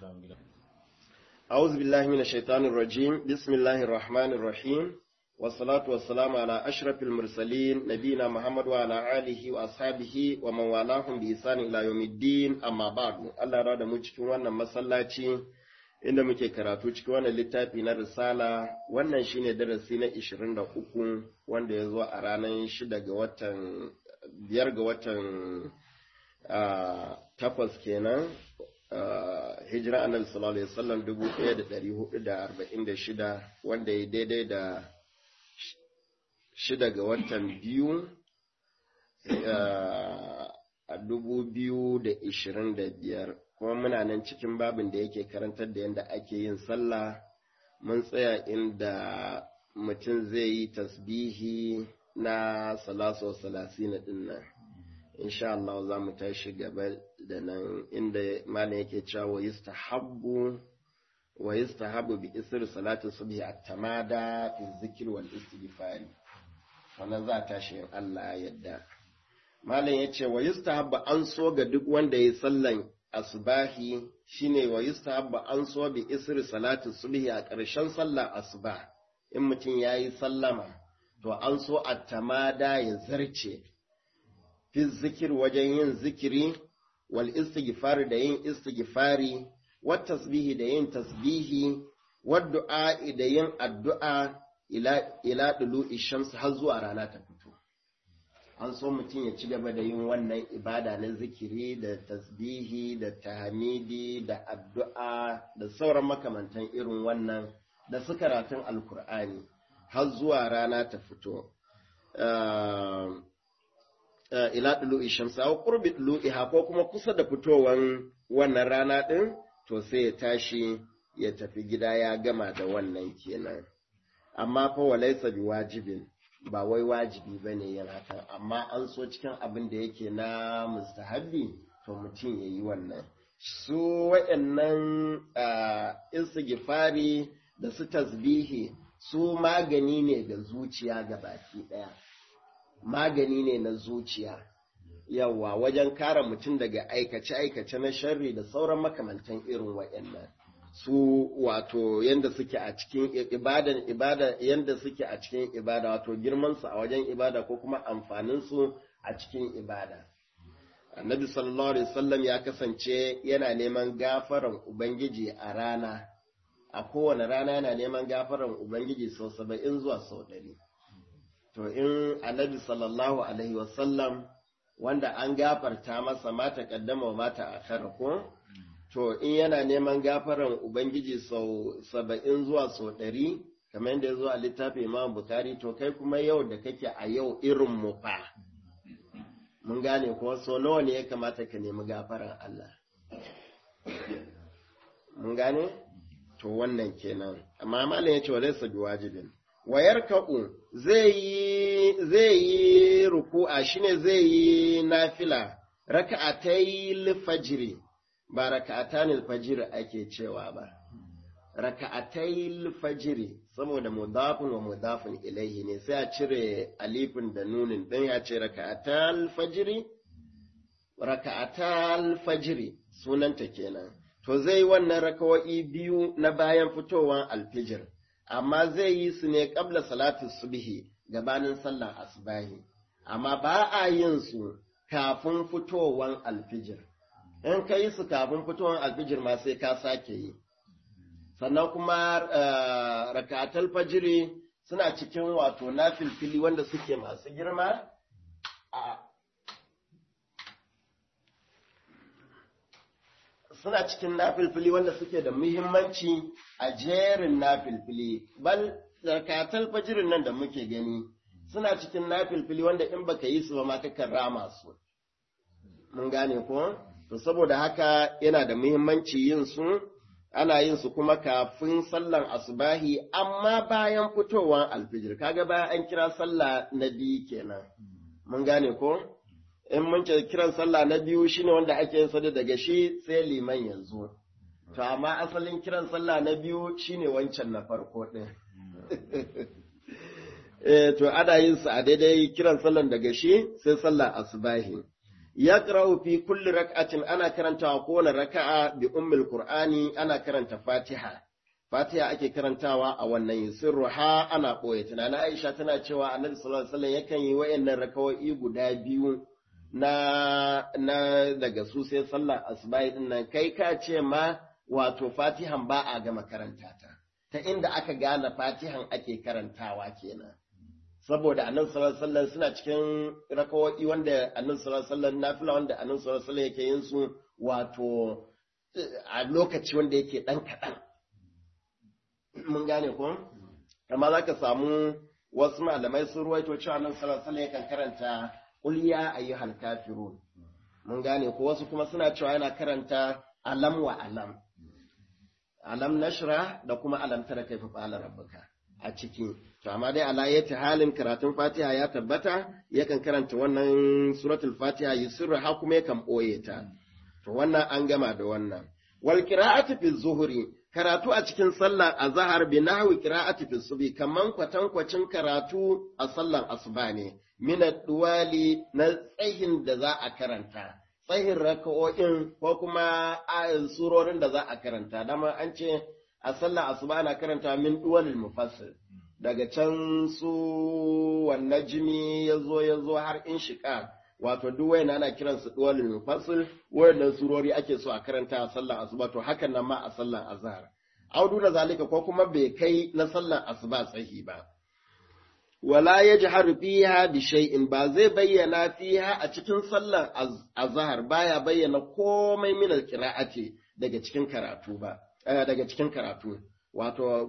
أعوذ بالله من الشيطان الرجيم بسم الله الرحمن الرحيم والصلاة والسلام على أشرف المرسلين نبينا محمد وعلى آله وأصحابه ومن والاهم بإحسان إلى يوم الدين أما بعد الله راد cikin wannan masallaci inda muke karatu cikin wannan littafi na risala wannan shine darasi na 23 wanda ya zo a ranar 6 ga watan biyar ga watan takwas kenan hijira annabi sallallahu alaihi wasallam 1446 wanda ya daidai da shida ga watan biyu a dubu biyu da ishirin da biyar kuma muna nan cikin babin da yake karantar da yadda ake yin sallah mun tsaya inda mutum zai yi tasbihi na salaso salasina din nan insha Allah za mu tashi gaba da nan inda malam yake cewa wa yustahabbu wa yustahabbu bi isri salati subhi at-tamada fi zikr wal istighfari wannan za ta shi Allah yadda malam yace wa yustahabbu an so ga duk wanda yayi sallan asbahi shine wa yustahabbu an so bi isri salati subhi a ƙarshen sallar asuba in mutum yayi sallama to an so at-tamada ya zarce fi zikir wajen yin zikiri wal istighfar da yin istighfari wat tasbihi da yin tasbihi wad du'a da yin addu'a ila ila dulu'i shams har zuwa rana ta fito an so mutum ya ci gaba da yin wannan ibada na zikiri da tasbihi da tahmidi da addu'a da sauran makamantan irin wannan da su karatun alkur'ani har zuwa rana ta fito ila ɗulu'i shamsa wa ƙurbi ɗulu'iha ko kuma kusa da fitowan wannan rana ɗin to sai ya tashi ya tafi gida ya gama da wannan kenan amma fa walaisa bi wajibin ba wai wajibi ba ne yin hakan amma an so cikin abin da yake na mustahabbi to mutum ya yi wannan su waɗannan istighfari da su tasbihi su magani ne ga zuciya ga baki ɗaya magani ne na zuciya yawa wajen kare mutum daga aikace-aikace na sharri da sauran makamantan irin waɗannan su wato yanda suke a cikin ibadan ibada yanda suke a cikin ibada wato girman su a wajen ibada ko kuma amfanin su a cikin ibada annabi sallallahu alaihi wasallam ya kasance yana neman gafaran ubangiji a rana a kowane rana yana neman gafaran ubangiji sau saba'in zuwa sau ɗari to in annabi sallallahu alaihi wasallam wanda an gafarta masa mata kaddama wa mata akhara ko to in yana neman gafaran ubangiji sau saba'in zuwa sau ɗari kamar yadda ya zo a littafin imam bukari to kai kuma yau da kake a yau irin mu fa mun gane ko so nawa ne ya kamata ka nemi gafaran Allah mun gane to wannan kenan amma malam ya ce wa laysa biwajibin wayar ka'u zai yi ruku'a shine zai yi nafila raka'atai fajiri ba raka'atan fajiri ake cewa ba raka'atai fajiri saboda mudafin wa mudafin ilaihi ne sai a cire alifin da nunin dan ya ce raka'atal fajiri raka'atal fajiri sunanta kenan to zai wannan rakawa'i biyu na bayan fitowar alfijir amma zai yi su ne ƙabla salatu subhi gabanin sallar asbahi amma ba a yin su kafin fitowan alfijir in ka yi su kafin fitowan alfijir ma sai ka sake yi sannan kuma rakatal fajiri suna cikin wato na filfili wanda suke masu girma suna cikin nafilfili wanda suke da muhimmanci a jerin nafilfili bal zakatal fajirin nan da muke gani suna cikin nafilfili wanda in baka yi su ba ma kakan rama su mun gane ko to saboda haka yana da muhimmanci yin su ana yin su kuma kafin sallan asubahi amma bayan fitowar alfijir kaga bayan an kira sallah na biyu kenan mun gane ko in mun ce kiran sallah na biyu shine wanda ake yin sada daga shi sai liman yanzu to amma asalin kiran sallah na biyu shine wancan na farko din eh to ana yin su a daidai kiran sallan daga shi sai sallah asubahi yaqra'u fi kulli rak'atin ana karantawa kowane raka'a bi ummul qur'ani ana karanta fatiha fatiha ake karantawa a wannan sirruha ana boye tunana aisha tana cewa annabi sallallahu alaihi wasallam yakan yi wayannan raka'o'i guda biyu na na daga su sai sallar asubahi din nan kai ka ce ma wato fatihan ba a gama karanta ta ta inda aka gane fatihan ake karantawa kenan saboda annabi sallallahu alaihi wasallam suna cikin rakawoyi wanda annabi sallallahu alaihi wasallam nafila wanda annabi sallallahu alaihi wasallam yake yin su wato a lokaci wanda yake dan kadan mun gane ko amma zaka samu wasu malamai sun ruwaito cewa annabi sallallahu alaihi wasallam yakan karanta qul ya ayyuhal kafirun mun gane ko wasu kuma suna cewa yana karanta alam wa alam alam nashra da kuma alam tara kaifa fa'ala rabbuka a ciki to amma dai ala yati halin karatun Fatiha ya tabbata yakan karanta wannan suratul Fatiha yusirra ha kuma yakan boye ta to wannan an gama da wannan wal qira'atu fi zuhri karatu a cikin sallar azhar bi nahwi qira'ati fi subhi kaman kwatankwacin karatu a sallar asuba ne min duwali na tsayin da za a karanta tsayin raka'o'in ko kuma ayin surorin da za a karanta dama an ce a sallar asuba ana karanta min duwalil mufassir daga can su wannan jini ya zo ya zo har in shiƙa wato duk wayan ana kiran su duwalil mufassir wayannan surori ake so a karanta a sallar asuba to hakan nan ma a sallar azhar audu da zalika ko kuma bai kai na sallar asuba tsahi ba wala ya jihar fiha bi shay'in ba zai bayyana fiha a cikin sallar azhar baya bayyana komai min alqira'ati daga cikin karatu ba daga cikin karatu wato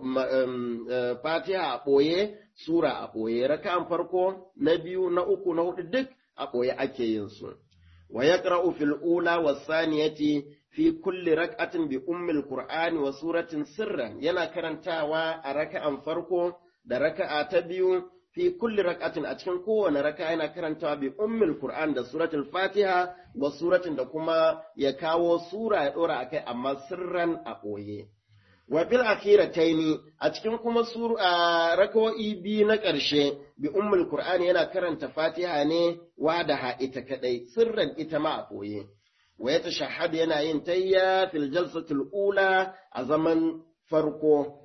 fatiha a ɓoye sura a ɓoye raka'an farko na biyu na uku na hudu duk a ɓoye ake yin su wa yaqra'u fil ula was saniyati fi kulli rak'atin bi ummil qur'ani wa suratin sirran yana karantawa a raka'an farko da raka'a ta biyu fi kulli rak'atin a cikin kowane raka'a yana karantawa bi ummil qur'an da suratul fatiha wa suratin da kuma ya kawo sura ya dora akai amma sirran a ɓoye wa bil akhirataini a cikin kuma sur a rakawo'i biyu na ƙarshe bi ummul qur'ani yana karanta fatiha ne wa da ita kadai sirran ita ma a ɓoye wa ya tashahhad yana yin tayya fil jalsatul ula a zaman farko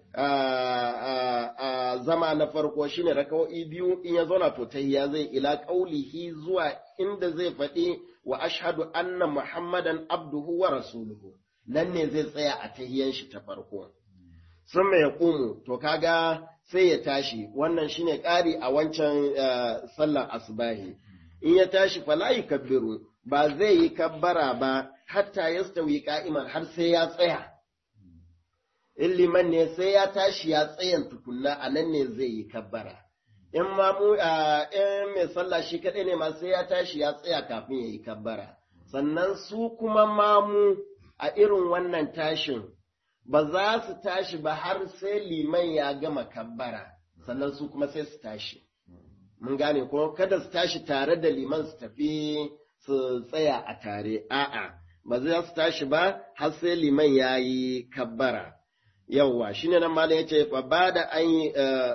a zama na farko shine rakawo'i biyu in ya zauna to tayya zai ila qaulihi zuwa inda zai faɗi wa ashhadu anna muhammadan abduhu wa rasuluhu nan ne zai tsaya a tahiyan shi ta farko. Sun mai ƙumu, to kaga sai ya tashi, wannan shine ƙari a wancan sallar asubahi. In ya tashi falayi kabbiru, ba zai yi kabbara ba, hatta ya stawi ka'iman har sai ya tsaya. In liman ne sai ya tashi ya tsayan tukunna a nan ne zai yi kabbara. In mamu in mai sallah shi kaɗai ne ma sai ya tashi ya tsaya kafin ya yi kabbara. Sannan su kuma mamu a irin wannan tashin ba za su tashi ba har sai liman ya gama kabbara sannan su kuma sai su tashi mun gane ko kada su tashi tare da liman su tafi su tsaya a tare a'a ba za su tashi ba har sai liman ya yi kabbara yawwa shine nan malam yace fa bada an yi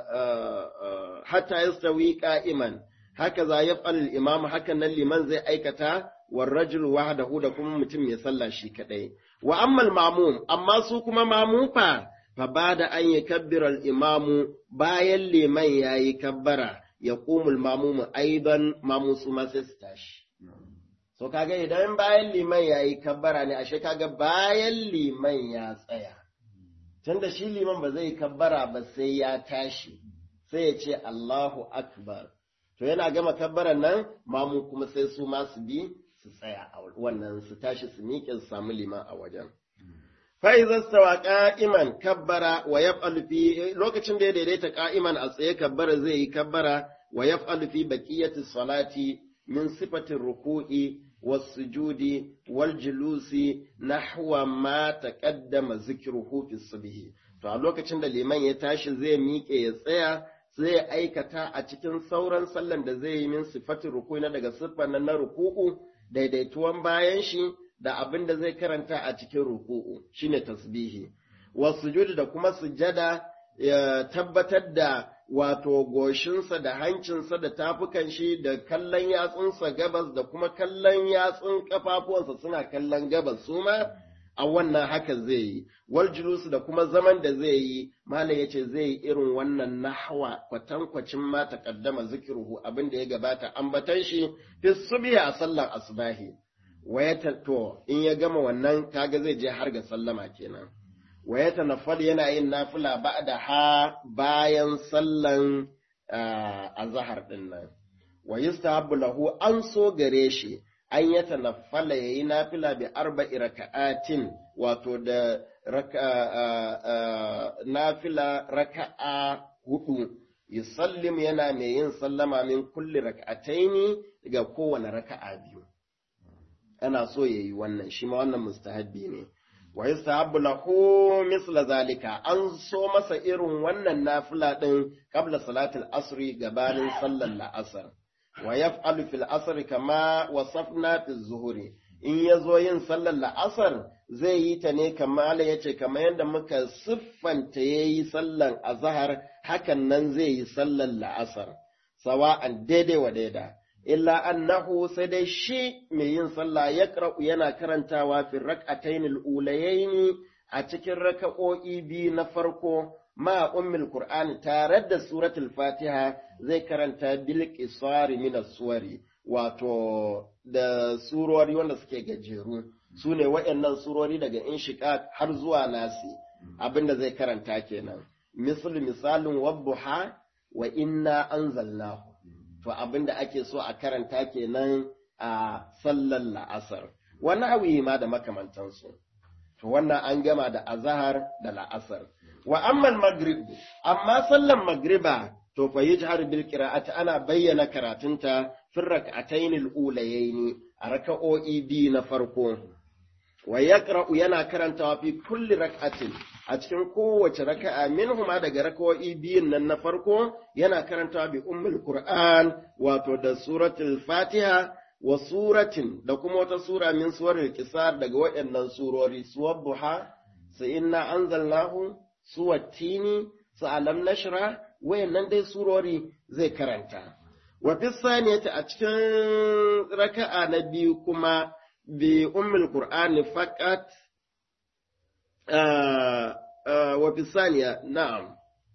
hatta yastawi qa'iman haka za ya imam hakan nan liman zai aikata والرجل وحده da kuma mutum mai sallah shi kadai wa ammal mamum amma su kuma mamu fa fa bada an yakabbira al imamu bayan liman yayi kabbara ya qumul mamumu aidan mamu su ma sai su tashi so kaga idan bayan liman yayi kabbara ne ashe kaga bayan liman ya tsaya tunda shi liman ba zai kabbara ba sai ya tashi sai ya ce Allahu akbar to yana gama kabbaran nan mamu kuma sai su ma su bi su tsaya a wannan su tashi su miƙe su samu liman a wajen. Fa'izar stawa ƙa'iman kabbara wa ya fi lokacin da ya daidaita ƙa'iman a tsaye kabbara zai yi kabbara wa ya fi baƙiyyati salati min sifatin ruku'i والسجود والجلوس نحو ما تقدم ذكره في الصبح to a lokacin da liman ya tashi zai miƙe ya tsaya zai aikata a cikin sauran sallan da zai yi min sifatin ruku'i na daga siffar na ruku'u daidaituwan bayan shi da abin da zai karanta a cikin ruku'u shine tasbihi wasujud da kuma sujada ya tabbatar da wato goshinsa da hancinsa da tafukan shi da kallon yatsunsa gabas da kuma kallon yatsun kafafuwansa suna kallon gabas su ma a wannan haka zai yi wal julusu da kuma zaman da zai yi malam yace zai yi irin wannan nahwa kwatankwacin ma taqaddama zikruhu abin da ya gabata ambatan shi fi subhi a sallar asbahi wayata to in ya gama wannan kaga zai je har ga sallama kenan wayata nafal yana yin nafila ba'da ha bayan sallan azhar din nan wa yustahabbu lahu an so gare shi an ya tanaffala yayi nafila bi arba'i raka'atin wato da nafila raka'a hudu yusallim yana mai yin sallama min kulli raka'ataini ga kowane raka'a biyu ana so yayi wannan shi ma wannan mustahabbi ne wa yustahabbu lahu misla zalika an so masa irin wannan nafila din qabla salatul asri gabanin sallar la'asar wa yaf'alu fil asr kama wasafna fi zuhuri in yazo yin sallar la'asar zai yi ta ne kamar yace kamar yadda muka siffanta yayi sallar azhar hakan nan zai yi sallar la'asar sawa'an daidai wa daida illa annahu sai dai shi mai yin sallah ya yana karantawa fi rak'atayn al-ulayayn a cikin raka'o'i biyu na farko ma ummul qur'ani tare da suratul fatiha zai karanta bil qisari min suwari wato da surori wanda suke gajeru su ne waɗannan surori daga inshiqaq har zuwa nasi abinda zai karanta kenan misal misalin wabbuha wa inna anzalnahu to abinda ake so a karanta kenan a sallar la'asar wani awi ma da makamantansu to wannan an gama da azahar da la'asar wa ammal maghrib amma sallan magriba to fa yajhar bil qira'ati ana bayyana karatunta fi rak'atayn al ulayayn a raka'o'i bi na farko wa yaqra'u yana karantawa fi kulli rak'atin a cikin kowace raka'a minhuma daga raka'o'i biyun nan na farko yana karantawa bi ummul qur'an wato da suratul fatiha wa suratin da kuma wata sura min suwaril qisar daga waɗannan surori suwabbuha sa inna anzalnahu suwattini su alam nashra wayannan dai surori zai karanta wa fi saniyati a cikin raka'a na biyu kuma bi ummul qur'ani faqat wa fi saniya na'am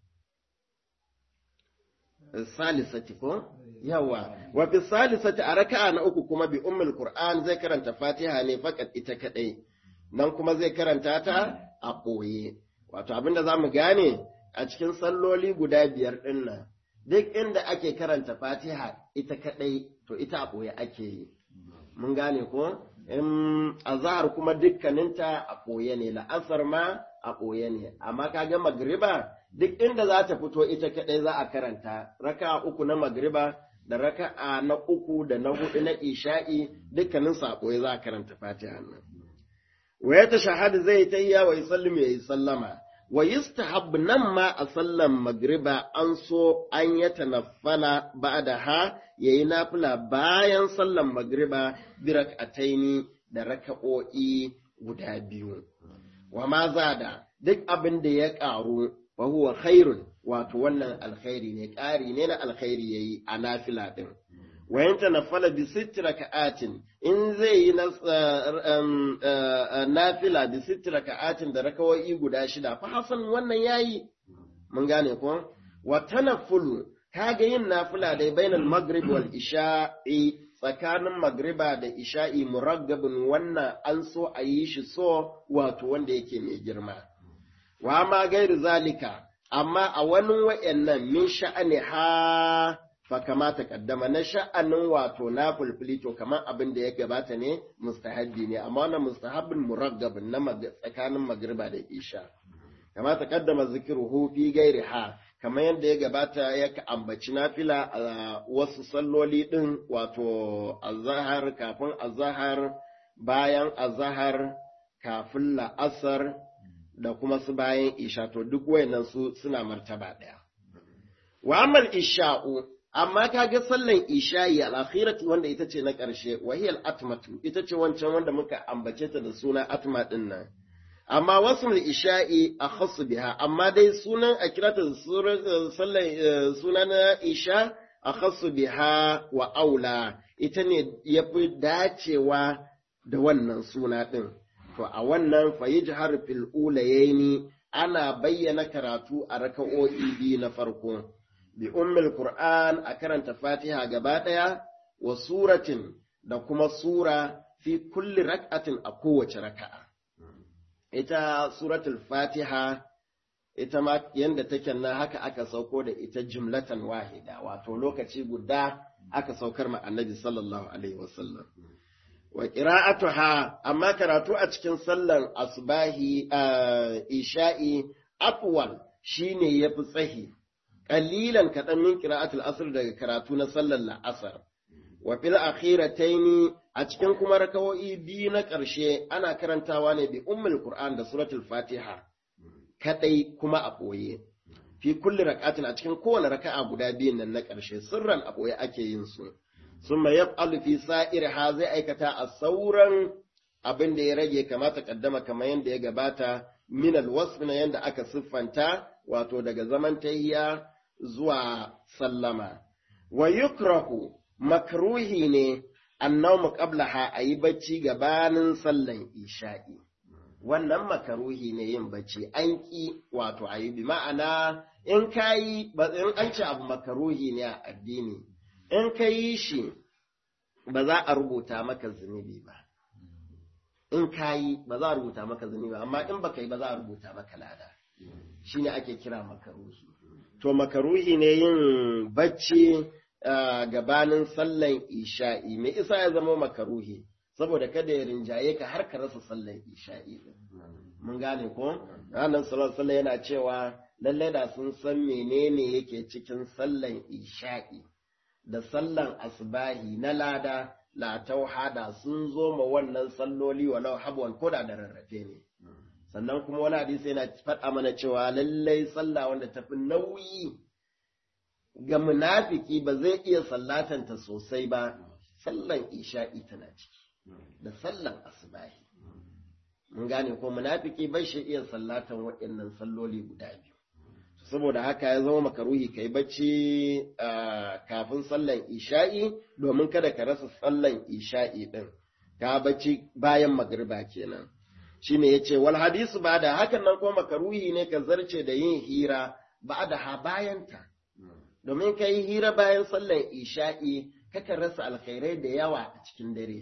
salisati ko yawa wa fi salisati a raka'a na uku kuma bi ummul qur'an zai karanta fatiha ne faqat ita kadai nan kuma zai karanta ta a ɓoye wato abinda za mu gane a cikin salloli guda biyar ɗin nan duk inda ake karanta fatiha ita kaɗai to ita a ɓoye ake yi mun gane ko in azahar kuma dukkaninta a ɓoye ne la'asar ma a ɓoye ne amma kaga magriba duk inda za ta fito ita kaɗai za a karanta raka uku na magriba da raka'a na uku da na hudu na isha'i dukkanin a ɓoye za a karanta fatiha nan wa ya tashahadu zai tayya wa yusallim ya yi sallama wa yustahab nan ma a sallan magriba an so an ya tanaffala ba'da ha yayi nafila bayan sallan magriba bi rak'ataini da raka'o'i guda biyu wa ma zada duk abin da ya ƙaru wa huwa khairun wato wannan alkhairi ne ƙari ne na alkhairi yayi a nafila din wa yanta nafala bi sitti raka'atin in zai yi nafila bi sitti raka'atin da rakawai guda shida fa hasan wannan yayi mun gane ko wa tanaffulu kaga yin nafila dai bainal maghrib wal isha'i tsakanin magriba da isha'i muraggabin wannan an so a yi shi so wato wanda yake mai girma wa ma gairu zalika amma a wani wa'annan min sha'ani ha fa kamata kaddama na sha'anin wato na fulfili to kamar abin da ya gabata ne mustahabbi ne amma wannan mustahabbin muraggabin na tsakanin magriba da isha kamata kaddama zikiruhu fi gairi ha kamar yadda ya gabata ya ambaci nafila a wasu salloli din wato azahar kafin azahar bayan azahar kafin la'asar da kuma su bayan isha to duk wayannan su suna martaba ɗaya. Wa amal isha'u amma kaga sallan isha'i al-akhirati wanda ita ce na ƙarshe wahiyal atmatu ita ce wancan wanda muka ambace ta da suna atma din nan amma wasu isha'i a khassu biha amma dai sunan a kirata sallar suna na isha a khassu biha wa aula ita ne ya fi dacewa da wannan suna ɗin to a wannan fayijhar fil ulayaini ana bayyana karatu a raka'o'i biyu na farko bi ummul qur'an a karanta fatiha gaba ɗaya wa suratin da kuma sura fi kulli rak'atin a kowace raka'a ita suratul fatiha ita ma yanda take nan haka aka sauko da ita jumlatan wahida wato lokaci guda aka saukar ma annabi sallallahu alaihi wasallam wa qira'atuha amma karatu a cikin sallar asbahi isha'i afwal shine yafi tsahi qalilan kadan min qira'atul asr daga karatu na sallar la'asar wa fil akhirataini a cikin kuma rakawo'i biyu na ƙarshe ana karantawa ne bi ummul qur'an da suratul fatiha kadai kuma a ɓoye fi kulli rak'atin a cikin kowane raka'a guda biyun nan na ƙarshe sirran a ɓoye ake yin su summa yaf'alu fi sa'irha zai aikata a sauran abin da ya rage kamata kaddama kamar yadda ya gabata min alwasf na yadda aka siffanta wato daga zaman tahiya zuwa sallama wa yukrahu makruhi ne annawmu qablaha ayi bacci gabanin sallan isha'i wannan makaruhi ne yin bacci an ƙi wato a yi bi ma'ana in ka yi in an ce abu makaruhi ne a addini in ka yi shi ba za a rubuta maka zunubi ba in ka yi ba za a rubuta maka zunubi ba amma in baka yi ba za a rubuta maka lada shine ake kira makaruhi to makaruhi ne yin bacci gabanin sallan isha'i me isa ya zama makaruhi saboda kada ya rinjaye ka har ka rasa sallan isha'i mun gane ko ranar sallallahu yana cewa lalle da sun san menene yake cikin sallan isha'i da sallan asbahi na lada la tauhada sun zo ma wannan salloli walau habwan koda da rarrafe ne sannan kuma wani hadisi yana faɗa mana cewa lallai sallah wanda tafi nauyi ga munafiki ba zai iya sallatanta sosai ba sallan isha'i tana ciki da sallan asubahi mun gane ko munafiki bai shi iya sallatan waɗannan salloli guda biyu saboda haka ya zama makaruhi kai bacci kafin sallan isha'i domin kada ka rasa sallan isha'i din ka bacci bayan magriba kenan shine yace wal hadisu ba da hakan nan ko makaruhi ne ka zarce da yin hira ba da ha bayanta domin ka yi hira bayan sallan isha'i kakan rasa alkhairai da yawa a cikin dare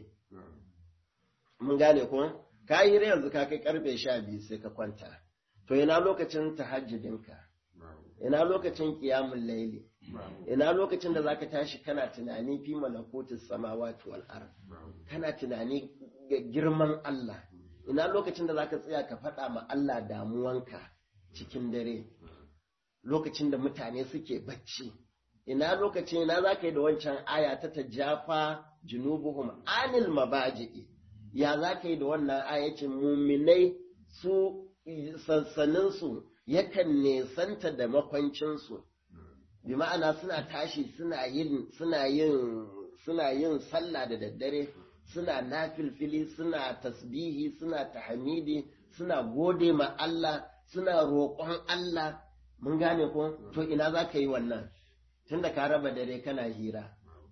mun gane ko ka yi hira yanzu ka kai karfe sha biyu sai ka kwanta to ina lokacin tahajjudinka ina lokacin kiyamun laili ina lokacin da zaka tashi kana tunani fi malakutus samawati wal ard kana tunani ga girman Allah ina lokacin da zaka tsaya ka faɗa ma Allah damuwanka cikin dare lokacin da mutane suke bacci ina lokacin ina zaka yi da wancan aya ta tajafa junubuhum anil mabaji'i ya zaka yi da wannan ayacin muminai su sansaninsu yakan nesanta da makwancinsu bi ma'ana suna tashi suna yin suna yin suna yin sallah da daddare suna nafilfili suna tasbihi suna tahmidi suna gode ma Allah suna roƙon Allah mun gane ko to ina za ka yi wannan tunda ka raba dare kana hira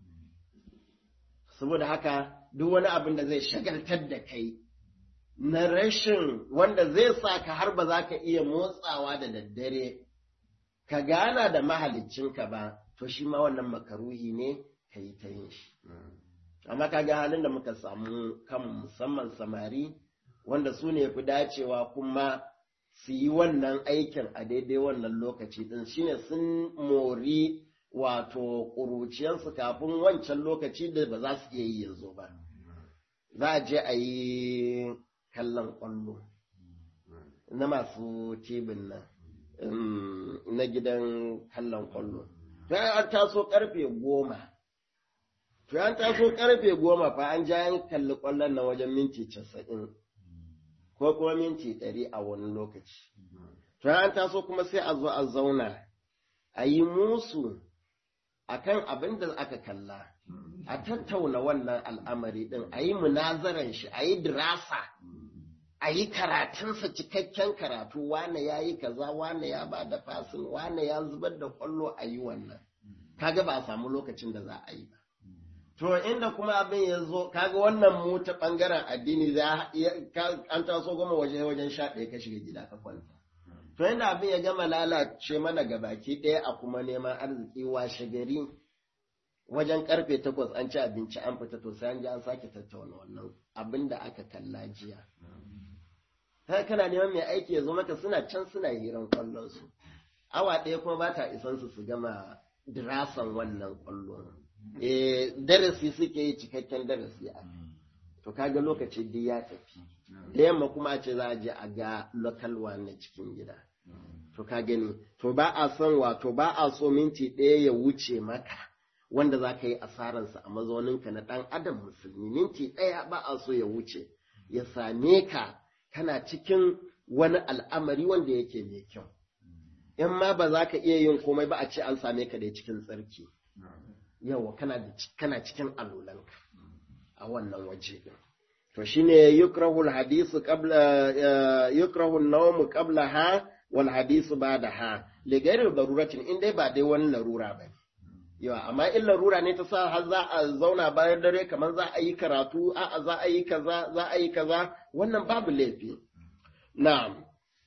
saboda haka duk wani abin da zai shagaltar da kai na rashin wanda zai sa ka har ba za ka iya motsawa da daddare ka gana da mahaliccinka ba to shi ma wannan makaruhi ne ka yi ta yin shi amma ka ga halin da muka samu kan musamman samari wanda su ne fi dacewa kuma su yi wannan aikin a daidai wannan lokaci din shine sun mori wato ƙuruciyarsu kafin wancan lokaci da ba za su iya yi yanzu ba za a je a yi kallon ƙwallo na masu tebin nan na gidan kallon ƙwallo to an taso karfe goma to an taso karfe goma fa an ja yan kalli ƙwallon na wajen minti casa'in ko kuma minti ɗari a wani lokaci to an taso kuma sai a zo a zauna a yi musu akan abin da aka kalla a tattauna wannan al'amari ɗin a yi munazaran shi a yi dirasa a yi karatunsa cikakken karatu wane ya yi kaza wane ya ba da fasin wane ya zubar da kwallo a yi wannan kaga ba a samu lokacin da za a yi ba to inda kuma abin ya zo kaga wannan mu ta bangaren addini za an taso goma waje wajen sha ɗaya ka shiga gida ka kwanta to inda abin ya gama lalace mana gabaki ɗaya a kuma neman arziki washe gari wajen karfe takwas an ci abinci an fita to sai an ji an sake tattauna wannan abin da aka kalla jiya kai kana neman mai aiki ya zo maka suna can suna hiran kwallon su awa ɗaya kuma ba ta isan su su gama dirasan wannan kwallon eh darasi suke yi cikakken darasi a to kaga lokaci duk ya tafi da yamma kuma a ce za a je a ga local one na cikin gida to ka gani to ba a son wato ba a so minti ɗaya ya wuce maka wanda za ka yi asararsa a mazauninka na ɗan adam musulmi minti ɗaya ba a so ya wuce ya same ka kana cikin wani al'amari wanda yake mai kyau in ma ba za ka iya yin komai ba a ce an same ka dai cikin tsarki yawa kana cikin alolanka a wannan waje ɗin to shine yukrahu hadisu qabla yukrahu an-nawm qablaha wal hadisu ba'daha li ghairi daruratin in dai ba dai wani larura ba yawa amma in larura ne ta sa har za a zauna bayan dare kamar za a yi karatu a'a za a yi kaza za a yi kaza wannan babu laifi na'am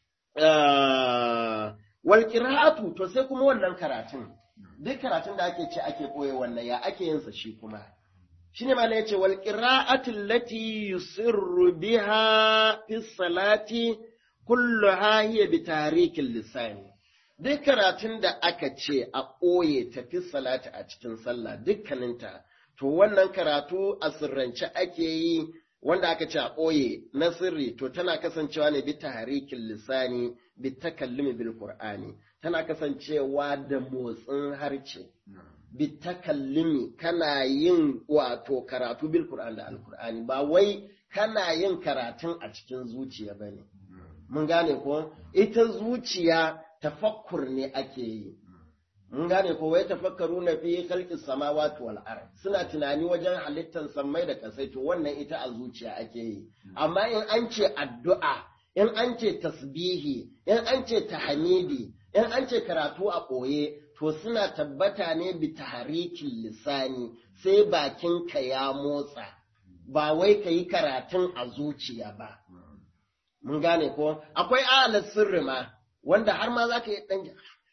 wal qira'atu to sai kuma wannan karatun duk karatun da ake ce ake koye wannan ya ake yin sa shi kuma shine ma yace wal qira'atu allati yusirru biha fi salati kulluha hiya bi tarikil lisan duk karatun da aka ce a ɓoye tafi salati a cikin sallah dukkaninta to wannan karatu a sirrance ake yi wanda aka ce a ɓoye na sirri to tana kasancewa ne bi tahrikin lisani bi takallumi bil qur'ani tana kasancewa da motsin harce bi takallumi kana yin wato karatu bil qur'ani da alqur'ani ba wai kana yin karatun a cikin zuciya bane mun gane ko ita zuciya tafakkur ne ake yi mun gane ko wai tafakkaru na fi khalqis samawati wal ard suna tunani wajen halittar sammai da kasai to wannan ita a zuciya ake yi amma in an ce addu'a in an ce tasbihi in an ce tahmidi in an ce karatu a ɓoye to suna tabbata ne bi tahrikin lisani sai bakinka ya motsa ba wai ka yi karatun a zuciya ba mun gane ko akwai ahalar sirri ma wanda har ma za ka yi ɗan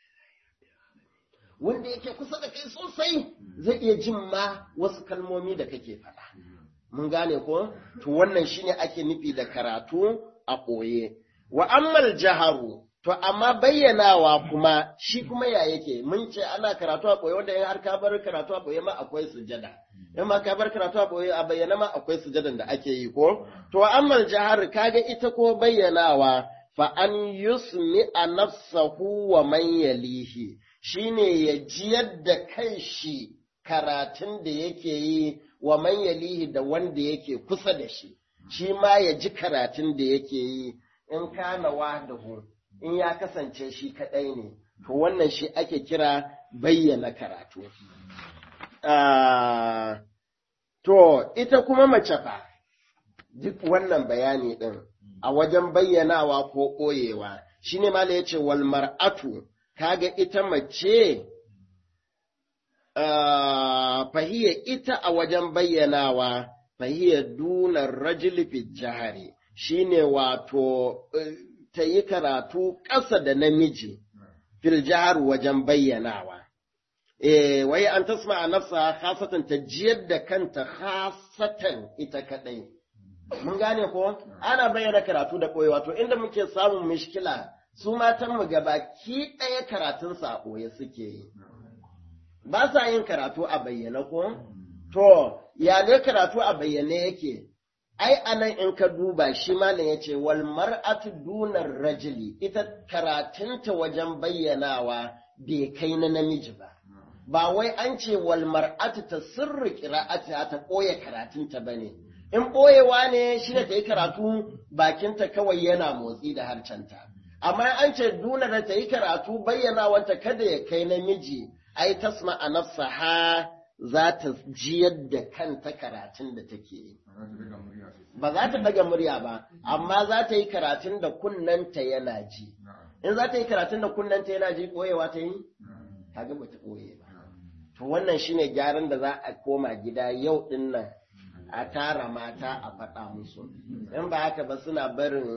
wanda yake kusa da kai sosai zai iya jin ma wasu kalmomi da kake faɗa. Mun gane ko? To wannan shine ake nufi da karatu a ɓoye. Wa ammal jaharu, to amma bayyanawa kuma shi kuma ya yake, mun ce ana karatu a ɓoye wanda in har ka bar karatu a ɓoye ma akwai sujada. In ma ka bar karatu a ɓoye a bayyana ma akwai sujadan da ake yi ko? To ammal jahar kaga ita ko bayyanawa fa an yusmi a nafsahu wa man yalihi shine ya jiyar da kan shi karatun da yake yi wa man yalihi da wanda yake kusa da shi shi ma ya ji karatun da yake yi in kana wahdahu in ya kasance shi kadai ne to wannan shi ake kira bayyana karatu to ita kuma mace fa duk wannan bayani din a wajen bayyanawa ko ɓoyewa shi ne mala ya ce wal mar'atu kaga ita mace fahiyya ita a wajen bayyanawa fahiyya dunar rajul fi jahari shine wato ta yi karatu ƙasa da namiji fil jahar wajen bayyanawa eh wai an tasma a nafsa khasatan ta jiyar da kanta khasatan ita kadai mun gane ko ana bayyana karatu da ɓoye wato inda muke samun mishkila su matan mu gabaki ɗaya karatun sa a ɓoye suke yi ba sa yin karatu a bayyana ko to ya ne karatu a bayyane yake ai anan in ka duba shi malam yace wal mar'atu dunar rajuli ita karatunta wajen bayyanawa bai kai na namiji ba ba wai an ce wal mar'atu ta sirri qira'ata ta ɓoye karatunta bane in ɓoyewa ne shi da ta yi karatu bakinta kawai yana motsi da harcenta. Amma an ce duna da ta yi karatu bayyana wanta kada ya kai namiji, ai tasma a nafsa ha za ta jiyar da kanta karatun da take yi ba za ta daga murya ba amma za ta yi karatun da kunnanta yana ji in za ta yi karatun da kunnanta yana ji ɓoyewa ta yi kaga ba ta ɓoye ba to wannan shine gyaran da za a koma gida yau din nan a tara mata a faɗa musu in ba haka ba suna barin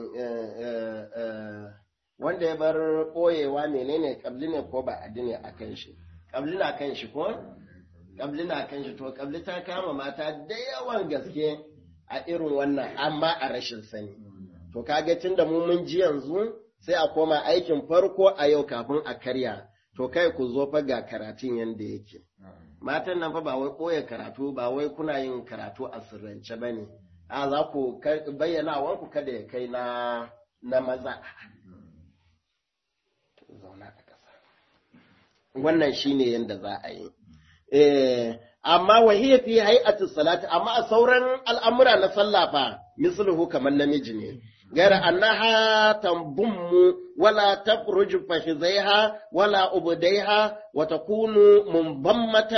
wanda ya bar ɓoyewa menene kabli ne ko ba adi ne a kan shi kabli na kan shi ko kabli na kan shi to kabli ta kama mata da yawan gaske a irin wannan amma a rashin sani to kaga tun da mu mun ji yanzu sai a koma aikin farko a yau kafin a karya to kai ku zo fa ga karatun yanda yake matan nan fa ba wai ɓoye karatu ba wai kuna yin karatu a sirrance ba ne a za ku bayyana wanku kada ya kai na na maza zauna a ƙasa wannan shine yanda za a yi eh amma wahiya fi hay'ati salati amma a sauran al'amura na sallah fa misluhu kamar namiji ne غير أنها تنضم ولا تفرج فخذيها ولا أبديها وتكون منضمة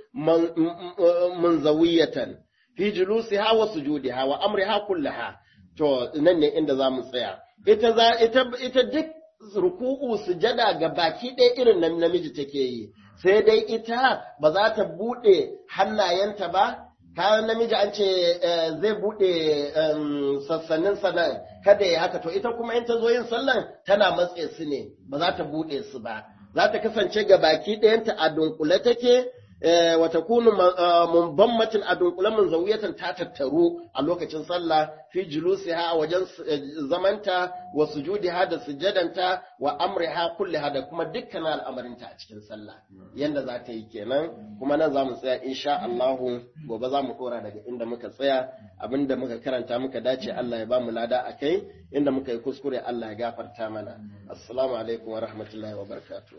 منزوية في جلوسها وسجودها وأمرها كلها to nan ne inda za mu tsaya ita za ita ita duk ruku'u sujada ga baki ɗaya irin nan namiji take yi sai dai ita ba za ta buɗe hannayenta ba kayan namiji an ce zai buɗe sassanin sanan kada ya haka to ita kuma in ta zo yin sallan tana matse su ne ba za ta buɗe su ba za ta kasance ga baki ɗayanta a dunkule take wata kunu munbammatin a dunkule mun zawiyatan ta tattaru a lokacin sallah fi julusiha a wajen zamanta wa sujudiha da sujadanta wa amriha kulliha da kuma dukkan al'amarinta a cikin sallah yanda za ta yi kenan kuma nan za mu tsaya insha Allah gobe za mu dora daga inda muka tsaya abinda muka karanta muka dace Allah ya ba mu lada a kai inda muka yi kuskure Allah ya gafarta mana assalamu alaikum wa rahmatullahi wa barakatuh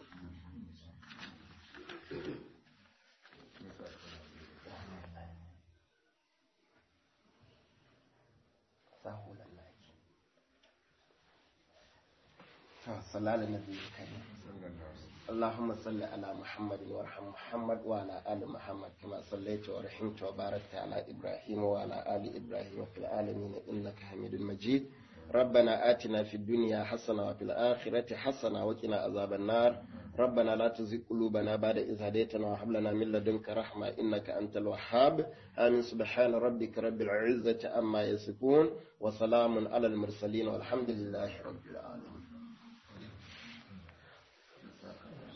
صلى على النبي الكريم اللهم صل على محمد وارحم محمد وعلى آل محمد كما صليت ورحمت وباركت على إبراهيم وعلى آل إبراهيم في العالمين إنك حميد مجيد ربنا آتنا في الدنيا حسنة وفي الآخرة حسنة وقنا عذاب النار ربنا لا تزغ قلوبنا بعد إذ هديتنا وهب لنا من لدنك رحمة إنك أنت الوهاب آمين سبحان ربك رب العزة عما يصفون وسلام على المرسلين والحمد لله رب العالمين